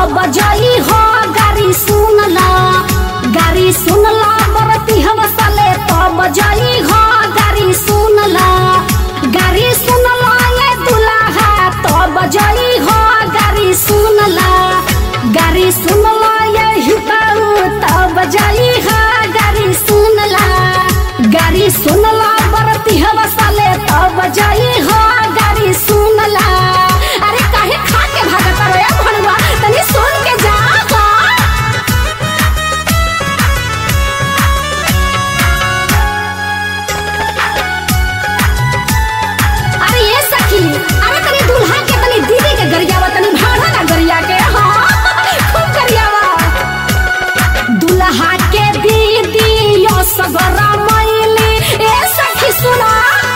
बजाई हो गाड़ी सुनला गाड़ी सुनला बरती हम साले तो बजाई हो गाड़ी सुनला गाड़ी सुनला ये दुल्हा तो बजाई हो गाड़ी सुनला गाड़ी सुनला ये हिताऊ तो बजाई हो गाड़ी सुनला गाड़ी सुनला बरती हम साले तो बजाई हो गाड़ी सुनला अरे काहे खा के भागत रे भणवा तनी सुन के जा हो। अरे ये सखी अरे तनी दूल्हा के तनी दीदी के गरियावा तनी भाड़ा ना गरिया के हाँ खूब गरियावा दूल्हा के दीदी यो सगरा मैली ए सखी सुना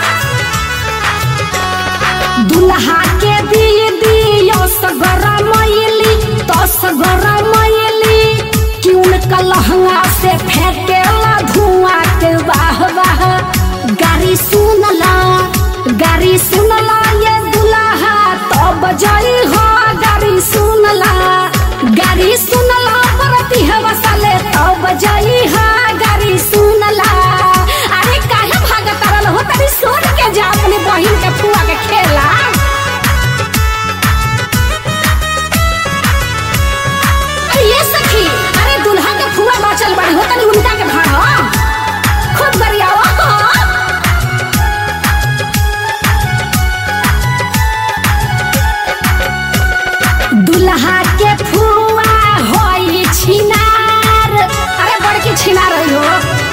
दूल्हा के दीदी यो सगरा मैली तो सगरा मैली कि उनका लहंगा से फेंकेला धुआं के वाह वाह गाड़ी सुनला गाड़ी सुनला ये दुल्हा तो बजाई हो गाड़ी सुनला गाड़ी सुनला बरती हवा साले तो बजाई हो गाड़ी सुनला अरे काहे भागत रहल हो तनी सुन के जा अपने बहिन के फुआ के खेला अरे ये सखी अरे दुल्हा के फुआ बाचल बड़ी हो तनी उनका के भाड़ा खूब गरियावा दुल्हा के फुआ होई छिनार अरे बड़की छिनार रही हो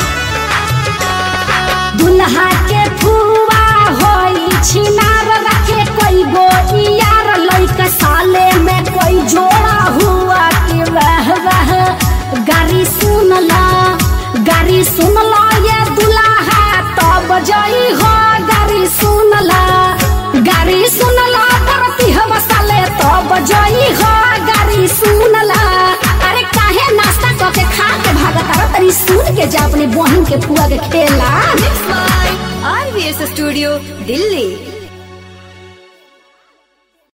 दुल्हा के फुआ होई छिनार रखे कोई गो यार लइका साले में कोई जोड़ा हुआ कि वह वह गाड़ी सुनला गाड़ी सुनला ये दुल्हा तो बजाई हो गाड़ी सुनला गाड़ी सुनला बरती हम साले तो बजाई हो गाड़ी सुनला अरे काहे नाश्ता करके खा के भागत अरे तनी सुन के जा अपने बहन के फुआ के खेला Mixed by RVS Studio, Delhi.